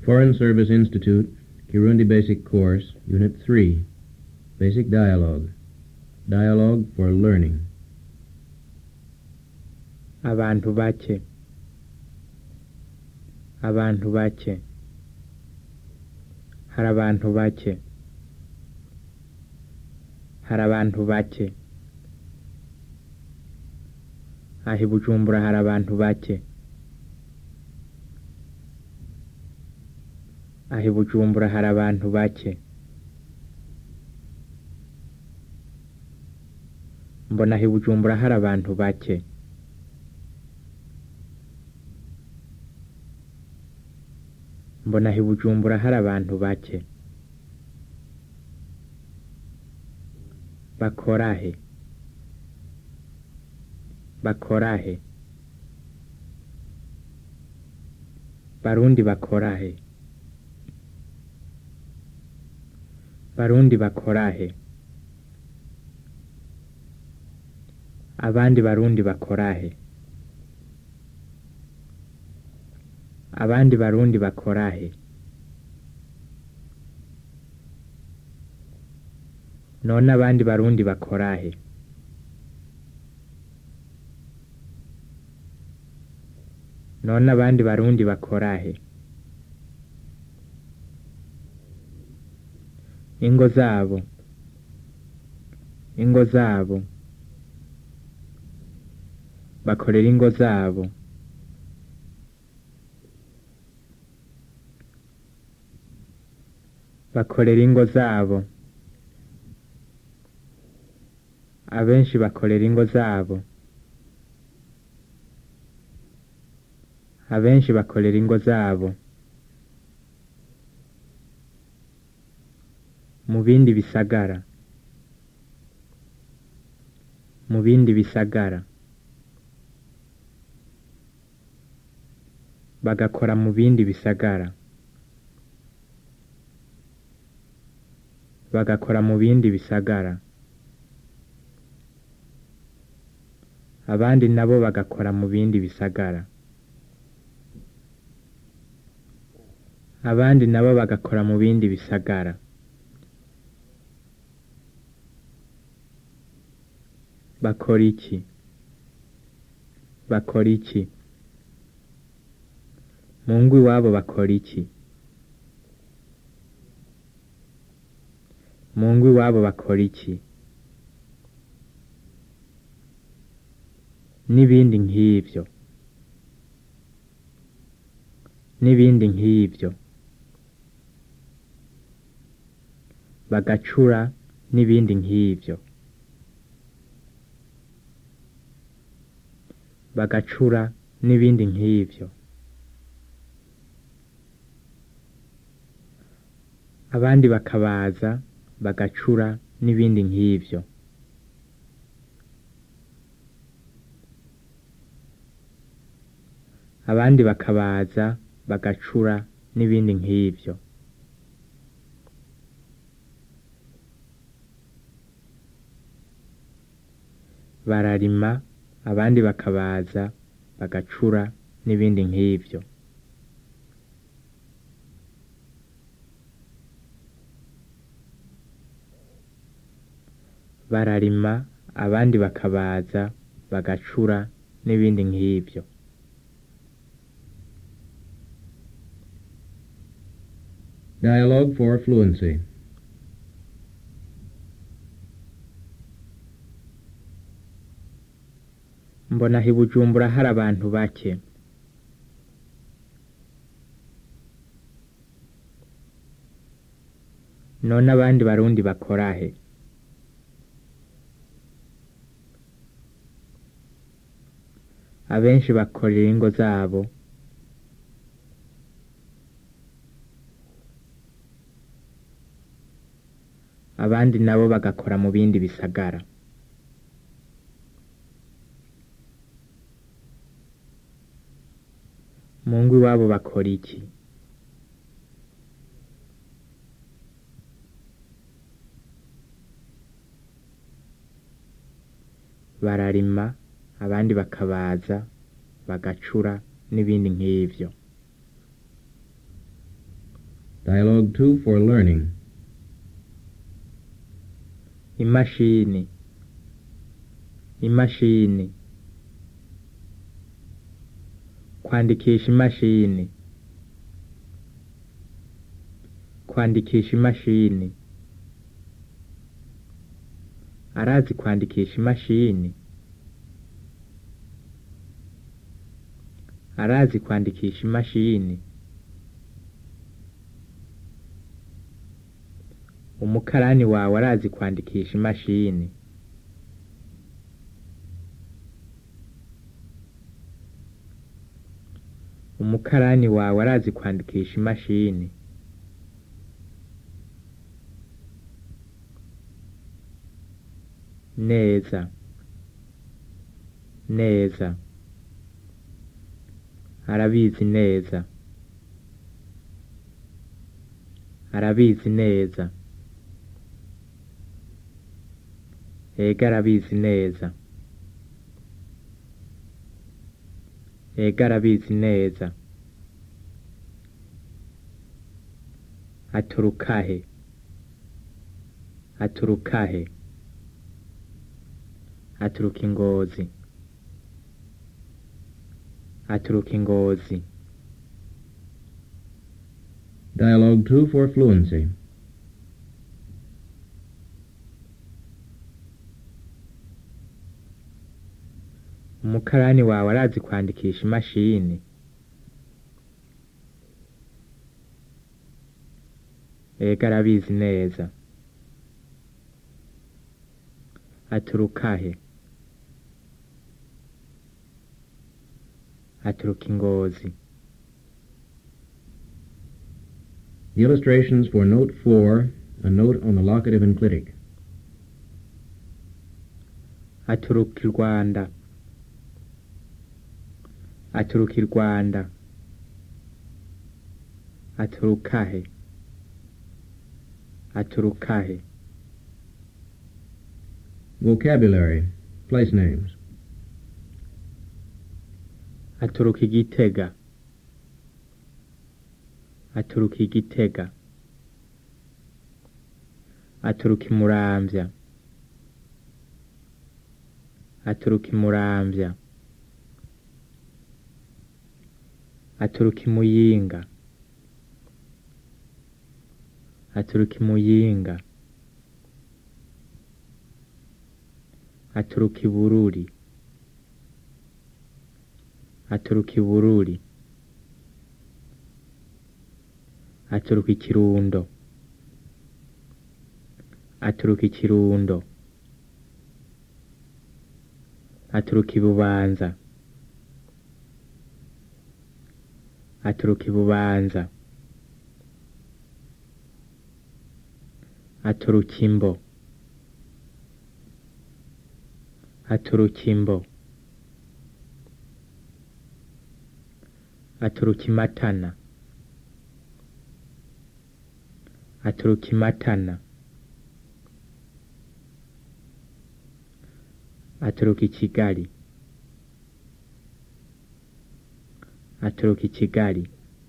Foreign Service Institute, Kirundi Basic Course, Unit 3, Basic Dialogue. Dialogue for Learning. abantu bake abantu bake hari abantu bake hari abantu bake aha i bujumbura hari abantu bake aha i bujumbura hari abantu bake mbona aha i bujumbura hari abantu bake mbona aha i bujumbura hari abantu bake bakora he bakora he barundi bakora he barundi bakora he abandi barundi bakora he abandi barundi bakora he none abandi barundi bakora he none abandi barundi bakora he ingo zabo ingo zabo bakorera ingo zabo bakorera ingo zabo abenshi bakorera ingo zabo abenshi bakorera ingo zabo mu bindi bisagara mu bindi bisagara bagakora mu bindi bisagara bagakora mu bindi bisagara abandi nabo bagakora mu bindi bisagara abandi nabo bagakora mu bindi bisagara bakora iki bakora iki mu ngo iwabo bakora iki mu ngo iwabo bakora iki n'ibindi nk'ibyo n'ibindi nk'ibyo bagacura n'ibindi nk'ibyo bagacura n'ibindi nk'ibyo abandi bakabaza bagacura n'ibindi nk'ibyo abandi bakabaza bagacura n'ibindi nk'ibyo bararima abandi bakabaza bagacura n'ibindi nk'ibyo bararima abandi bakabaza bagacura n'ibindi nk'ibyo Dialogue for Fluency. mbona aha i bujumbura hari abantu bake none abandi barundi bakora he abenshi bakorera ingo zabo abandi nabo bagakora mu bindi bisagara mu ngo iwabo bakora iki bararima abandi bakabaza bagacura n'ibindi nk'ibyo Dialogue 2 for learning. imashini imashini kwandikisha imashini kwandikisha imashini arazi kwandikisha imashini arazi kwandikisha imashini umukarani wawe arazi kwandikisha imashini umukarani wawe arazi kwandikisha imashini neza neza arabizi neza arabizi neza ega arabizi neza ega arabizi neza aturukahe aturukahe aturuka ingozi aturuka ingozi Dialogue 2 for fluency. umukarani wawe arazi kwandikisha imashini ega arabizi neza aturukahe aturuka ingozi The illustrations for Note 4, a note on the locative enclitic. aturuka i rwanda aturuka i rwanda aturukahe aturukahe Vocabulary. Place names. aturuka igitega aturuka igitega aturuka imuramvya aturuka imuramvya aturuka imuyinga aturuka imuyinga aturuka ibururi aturuka ibururi aturuka ikirundo aturuka ikirundo aturuka ibubanza aturuka ibubanza aturuka imbo aturuka imbo aturuka imatana aturuka imatana aturuka i kigali aturuka i kigali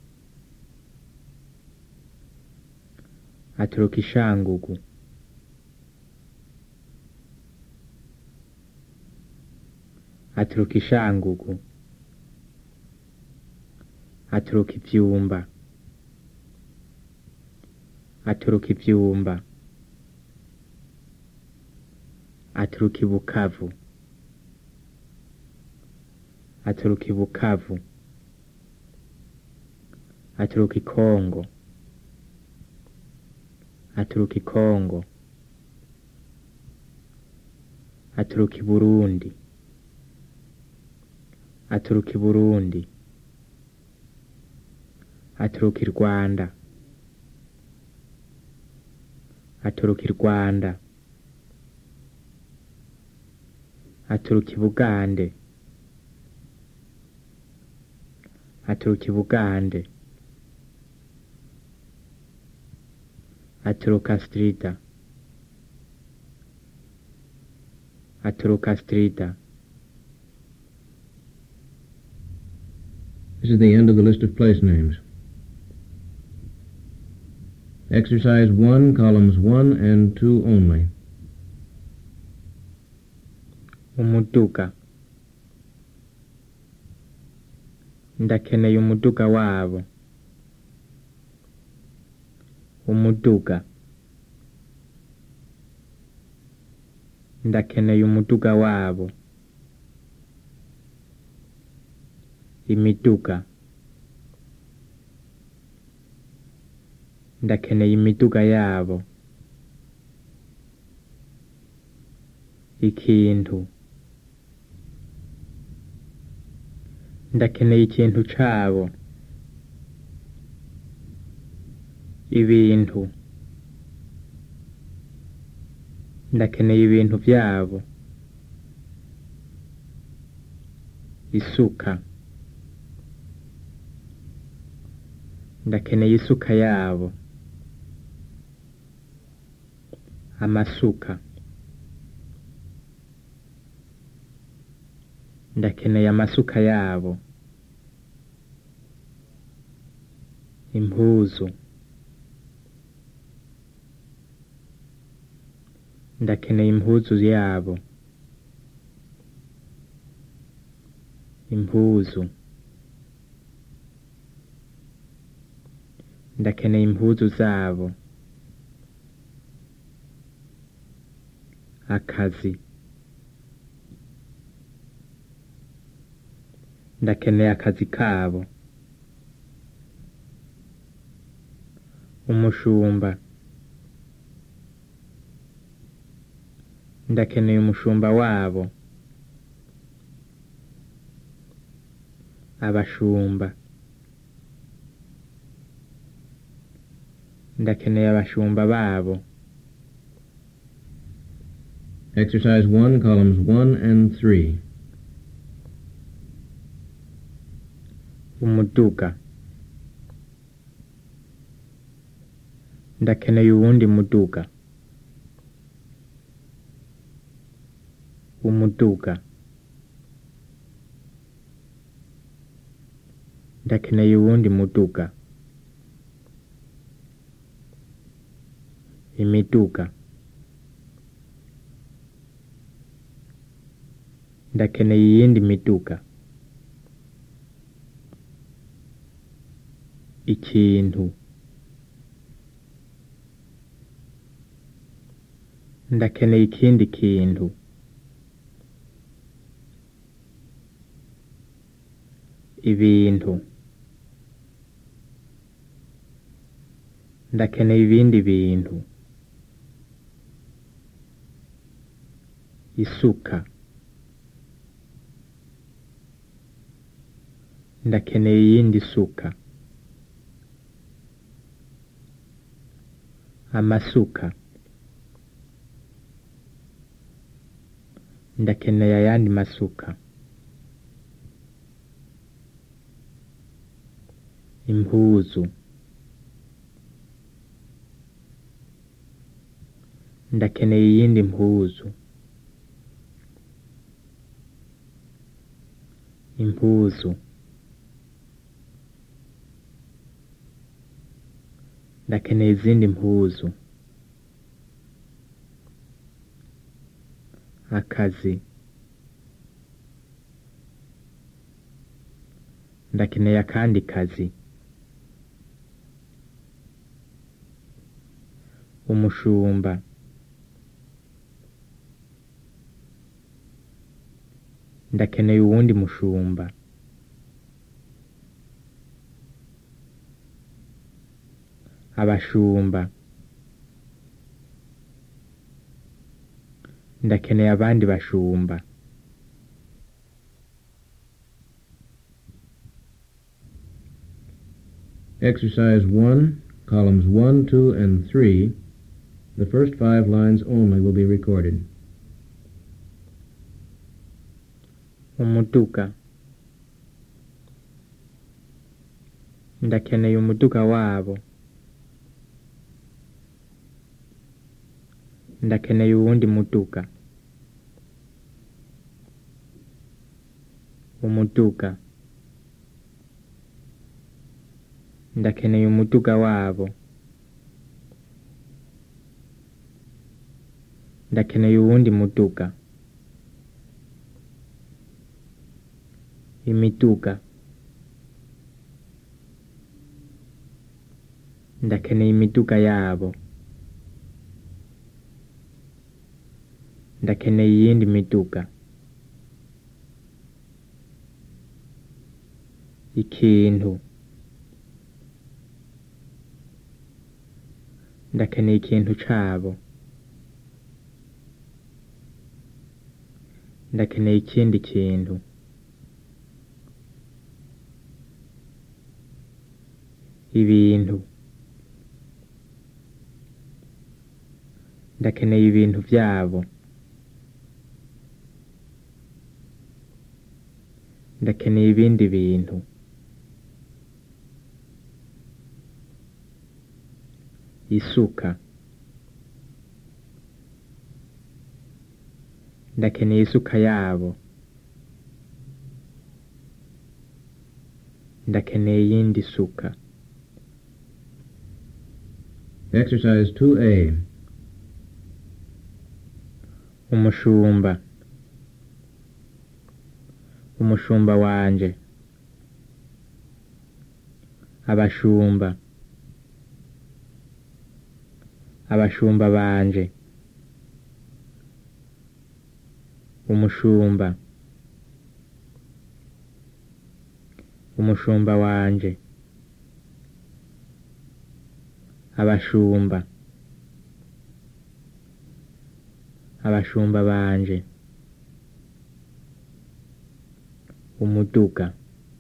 aturuka ishangugu aturuka ishangugu aturuka ivyumba aturuka ivyumba aturuka ibukavu aturuka ibukavu aturuka ikongo aturuka ikongo aturuka iburundi aturuka iburundi aturuka i rwanda aturuka i rwanda aturuka i bugande aturuka i bugande aturuka strida aturuka strida This is the end of the list of place names. Exercise 1, columns 1 and 2 only. umuduga ndakeneye umuduga wabo umuduga ndakeneye umuduga wabo imiduga ndakeneye imiduga yabo ikintu ndakeneye ikintu cabo ibintu ndakeneye ibintu byabo isuka ndakeneye isuka yabo amasuka ndakeneye amasuka yabo impuzu ndakeneye impuzu yabo impuzu ndakeneye impuzu zabo akazi ndakeneye akazi kabo umushumba ndakeneye umushumba wabo abashumba ndakeneye abashumba babo Exercise 1, columns 1 and 3. umuduga ndakeneye uwundi muduga umuduga ndakeneye uwundi muduga imiduga ndakeneye iyindi miduga ikintu ndakeneye ikindi kintu ibintu ndakeneye ibindi bintu isuka ndakeneye iyindi suka amasuka ndakeneye ayandi masuka impuzu ndakeneye iyindi mpuzu impuzu ndakeneye izindi mpuzu akazi ndakeneye akandi kazi umushumba ndakeneye uwundi mushumba abashumba ndakeneye abandi bashumba Exercise 1, columns 1, 2, and 3. The first five lines only will be recorded. umuduga ndakeneye umuduga wabo ndakeneye uwundi muduga umuduga ndakeneye umuduga wabo ndakeneye uwundi muduga imiduga ndakeneye imiduga yabo ndakeneye iyindi miduga ikintu ndakeneye ikintu cabo ndakeneye ikindi kintu ibintu ndakeneye ibintu vyabo ndakeneye ibindi bintu isuka ndakeneye isuka yabo ndakeneye iyindi suka Exercise 2A. umushumba umushumba wanje abashumba abashumba banje umushumba umushumba wanje abashumba abashumba banje umuduga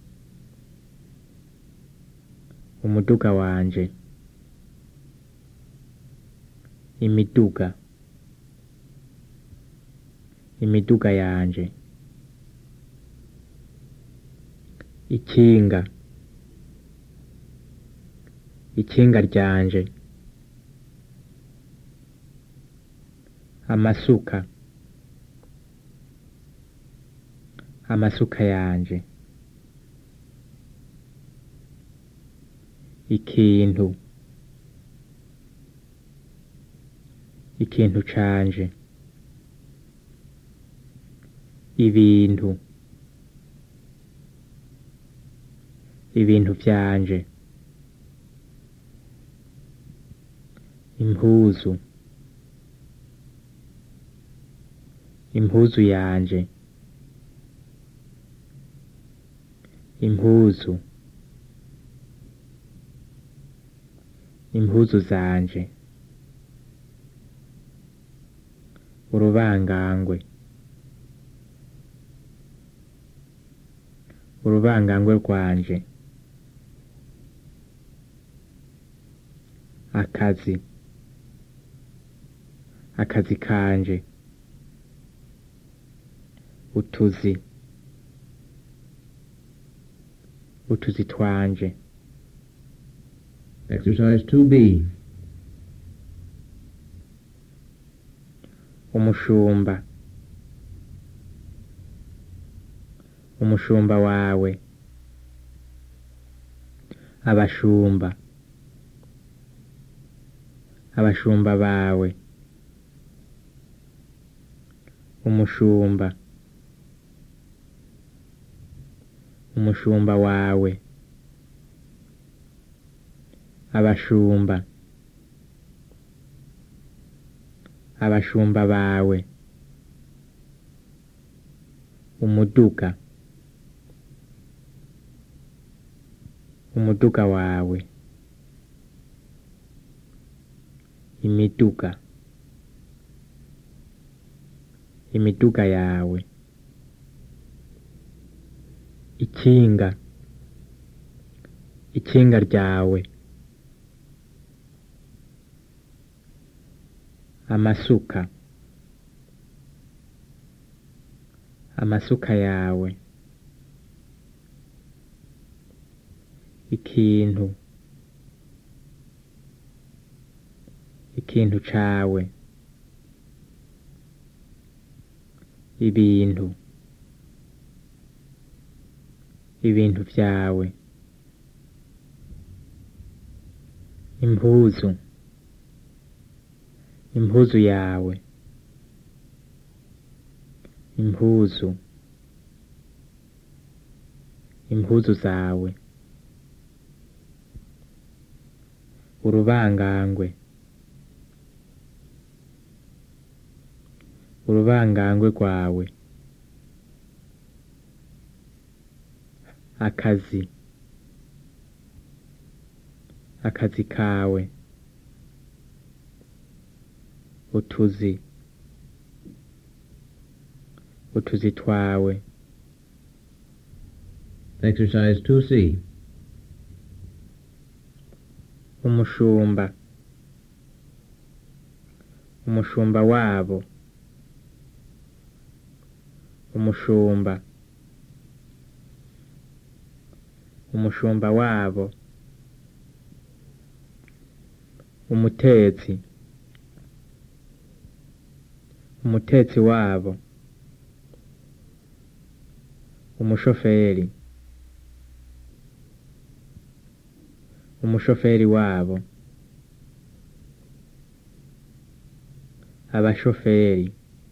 umuduga wanje imiduga imiduga yanje ikinga ikinga ryanje amasuka amasuka yanje ikintu ikintu canje ibintu ibintu vyanje impuzu impuzu yanje impuzu impuzu zanje urubangangwe urubangangwe rwanje akazi akazi kanje utuzi utuzi twanje Exercise 2B. umushumba umushumba wawe abashumba abashumba bawe umushumba umushumba wawe abashumba abashumba bawe umuduga umuduga wawe imiduga imiduga yawe ikinga ikinga ryawe amasuka amasuka yawe ikintu ikintu cawe ibintu ibintu vyawe impuzu impuzu yawe impuzu impuzu zawe urubangangwe urubangangwe rwawe akazi akazi kawe utuzi utuzi twawe Exercise 2C. umushumba umushumba wabo umushumba umushumba wabo umutetsi umutetsi wabo umushoferi umushoferi wabo abashoferi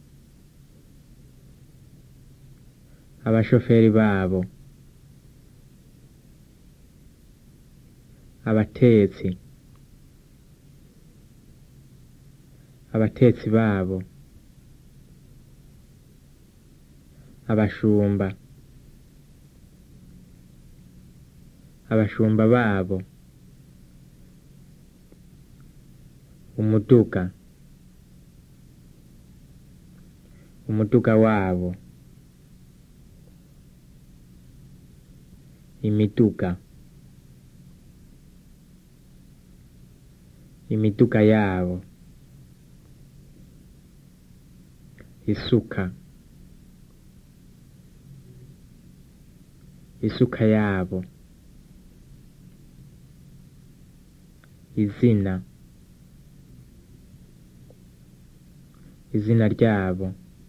abashoferi babo abatetsi abatetsi babo abashumba abashumba babo umuduga umuduga wabo imiduga imiduga yabo isuka isuka yabo izina izina ryabo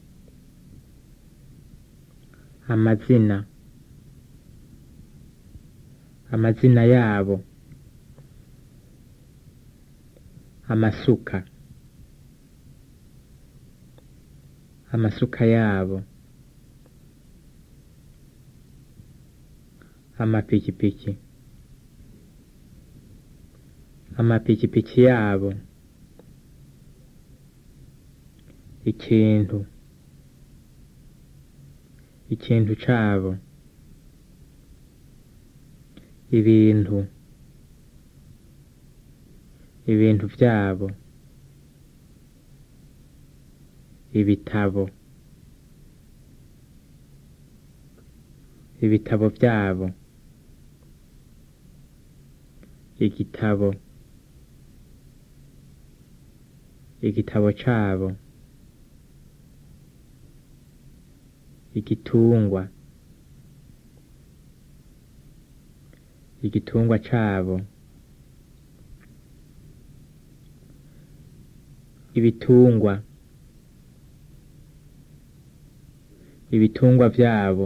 amazina amazina yabo amasuka amasuka yabo amapikipiki amapikipiki yabo ikintu ikintu cabo ibintu ibintu vyabo ibitabo ibitabo vyabo igitabo igitabo cabo igitungwa igitungwa cabo ibitungwa ibitungwa vyabo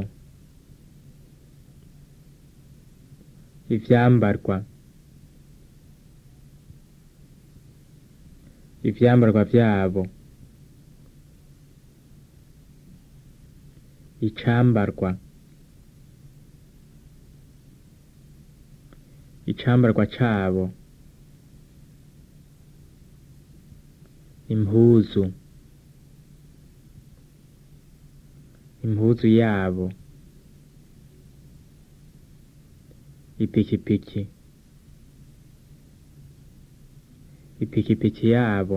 ivyambarwa ivyambarwa vyabo icambarwa icambarwa cabo impuzu impuzu yabo ipikipiki ipikipiki yabo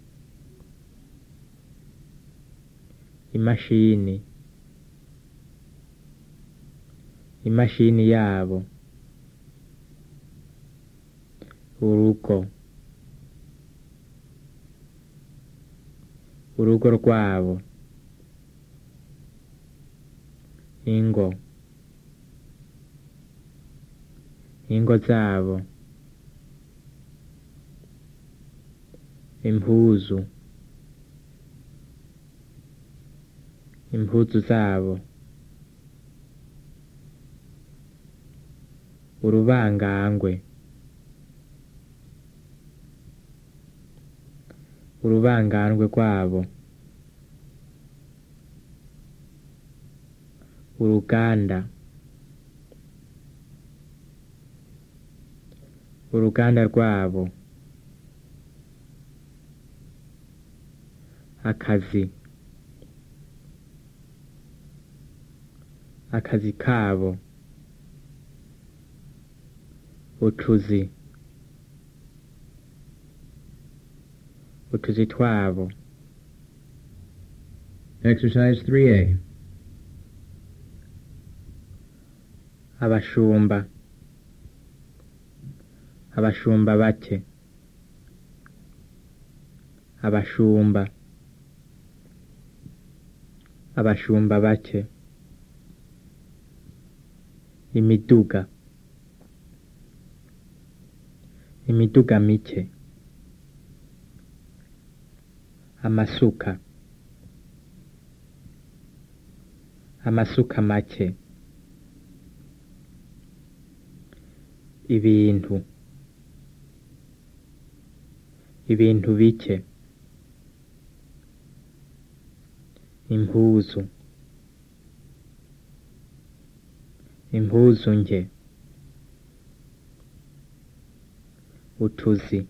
imashini imashini yabo urugo urugo rwabo ingo ingo zabo impuzu impuzu zabo urubangangwe urubangangwe rwabo uruganda uruganda rwabo akazi akazi kabo utuzi utuzi twabo Exercise 3A. abashumba abashumba bake abashumba abashumba bake imiduga imiduga mike amasuka amasuka make ibintu ibintu bike impuzu impuzu nke utuzi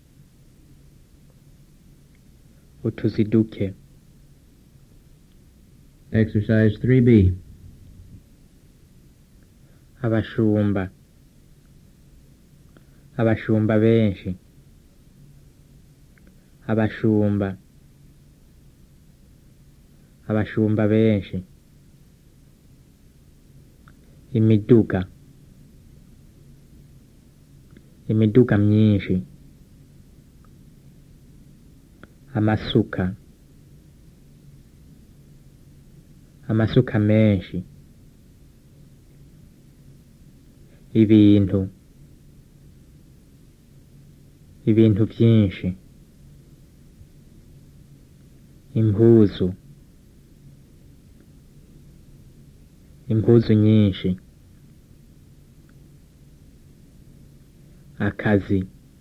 utuzi duke Exercise 3B. abashumba abashumba benshi abashumba abashumba benshi imiduga imiduga myinshi amasuka amasuka menshi ibintu ibintu byinshi impuzu impuzu nyinshi akazi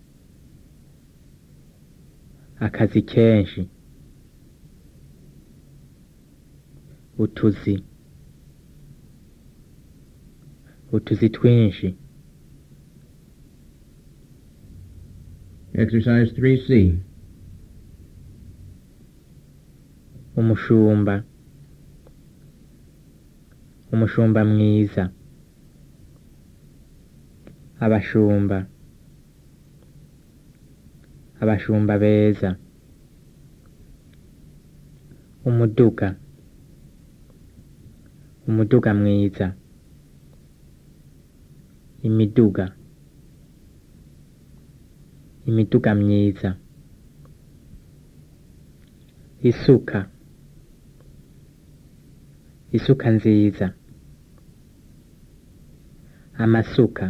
akazi kenshi utuzi utuzi twinshi Exercise 3C. umushumba umushumba mwiza abashumba abashumba beza umuduga umuduga mwiza imiduga imiduga myiza isuka isuka nziza amasuka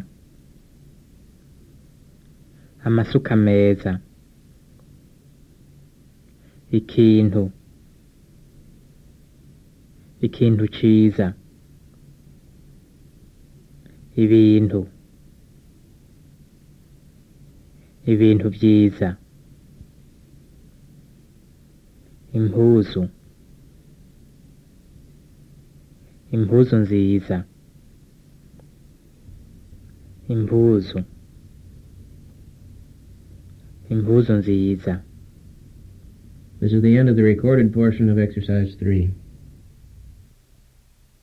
amasuka meza ikintu ikintu ciza ibintu ibintu vyiza impuzu impuzu nziza impuzu impuzu nziza This is the end of the recorded portion of Exercise 3.